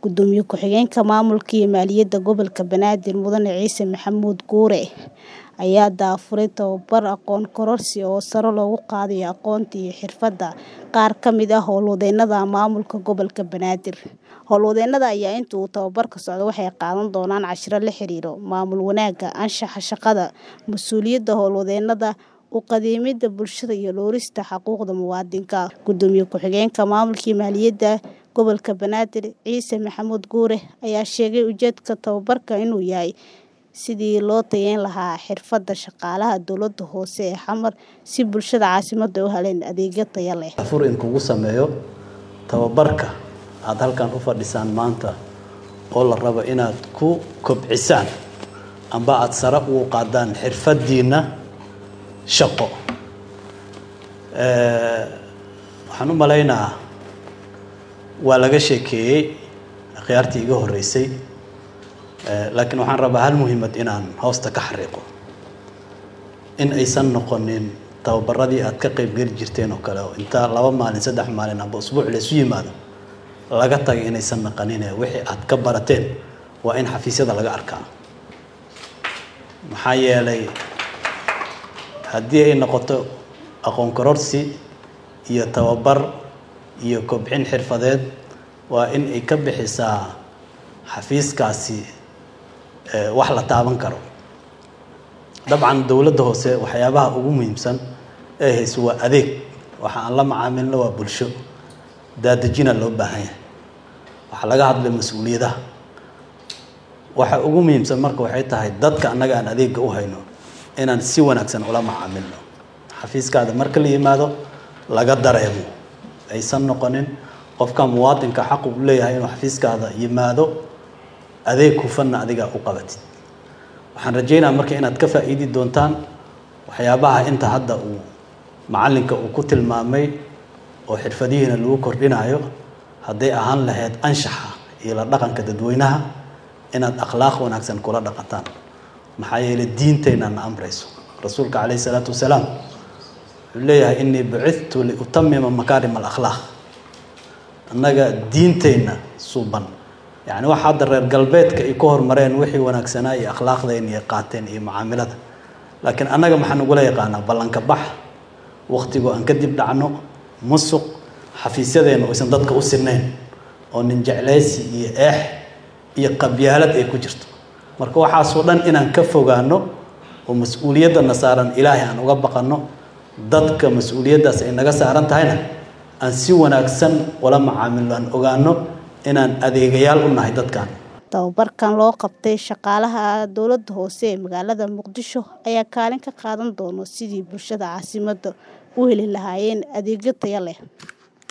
Gudoomiye ku-xigeenka Maamulka iyo Maaliyadda Gobolka Banaadir Mudane Ciise Maxamuud Guure ayaa daahfuray tababar aqoon kororsi oo sare loogu qaadayo aqoonta iyo xirfadaha qaar ka mid ah howlwadeennada maamulka gobolka Banaadir. Howlwadeennada ayaa inta uu tababarku socdo waxay qaadan doonaan casharro la xiriira maamul wanaagga, anshaxa shaqada, mas'uuliyadda howlwadeennada, u khidmidda bulshada iyo dhowrista xuquuqda muwaadinka. Gudoomiye ku-xigeenka Maamulka iyo Maaliyadda Gobolka Banaadir Ciise Maxamuud Guure ayaa sheegay ujeedka tababarka inuu yahay sidii loo tayeyn lahaa xirfadaha shaqaalaha dowladda hoose ee Xamar si bulshada caasimadda u helaan adeegyo tayo leh. Fur in kugu sameeyo tababarka aad halkan u fadhisaan maanta oo la rabo inaad ku kobcisaan amba aad sare ugu qaadaan xirfadiina shaqo. Waxaan u maleynayaa waa laga sheekeeyey khiyaartii iga horeysay laakiin waxaan rabaa hal muhiimad inaan hoosta ka xariiqo in aysan noqonin tababaradii aad ka qayb geli jirteen oo kale oo inta laba maalin saddex maalin amba usbuuc la isu yimaado laga tagay inaysan naqanin wixii aad ka barateen waa in xafiisyada laga arkaa maxaa yeelay haddii ay noqoto aqoon kororsi iyo tababar iyo kobcin xirfadeed waa in ay ka bixisaa xafiiskaasi wax la taaban karo dabcan dowladda hoose waxyaabaha ugu muhiimsan ee hayso waa adeeg waxa aan la macaamilno waa bulsho daadejina loo baahan yahay waxaa laga hadlay mas-uuliyadaha waxa ugu muhiimsan marka waxay tahay dadka annaga aan adeegga u hayno inaan si wanaagsan ula macaamilno xafiiskaada marka la yimaado laga dareemo aysan noqonin qofka muwaadinka xaq uu leeyahay inuu xafiiskaada yimaado adeeg hufanna adiga u qabatid waxaan rajaynayaa marka inaad ka faa'iidi doontaan waxyaabaha inta hadda uu macalinka uu ku tilmaamay oo xirfadihiina lagu kordhinayo hadday ahaan lahayd anshaxa iyo la dhaqanka dadweynaha inaad akhlaaq wanaagsan kula dhaqataan maxaa yeelay diintayna na amrayso rasuulka calayhi salaatu wasalaam wuxuu leeyahay innii bucithtu liutamima makaarim alakhlaaq annaga diintayna suuban yacni waxa hadda reer galbeedka ay ka hormareen wixii wanaagsanaa iyo akhlaaqdayna iyo qaateen iyo macaamilada laakiin annaga maxaan ugula yaqaanaa ballanka bax waqtigoo aan kadib dhacno musuq xafiisyadeena oysan dadka u sinayn oo nin jeclaysi iyo eex iyo qabyaalad ay ku jirto marka waxaasoo dhan inaan ka fogaano oo mas-uuliyaddana saaran ilaahay aan uga baqanno dadka mas-uuliyaddaas ay naga saaran tahayna aan si wanaagsan ula macaamilno aan ogaano inaan adeegayaal u nahay dadkan tababarkan loo qabtay shaqaalaha dowladda hoose ee magaalada muqdisho ayaa kaalin ka qaadan doona sidii bulshada caasimadda u heli lahaayeen adeegyo tayo leh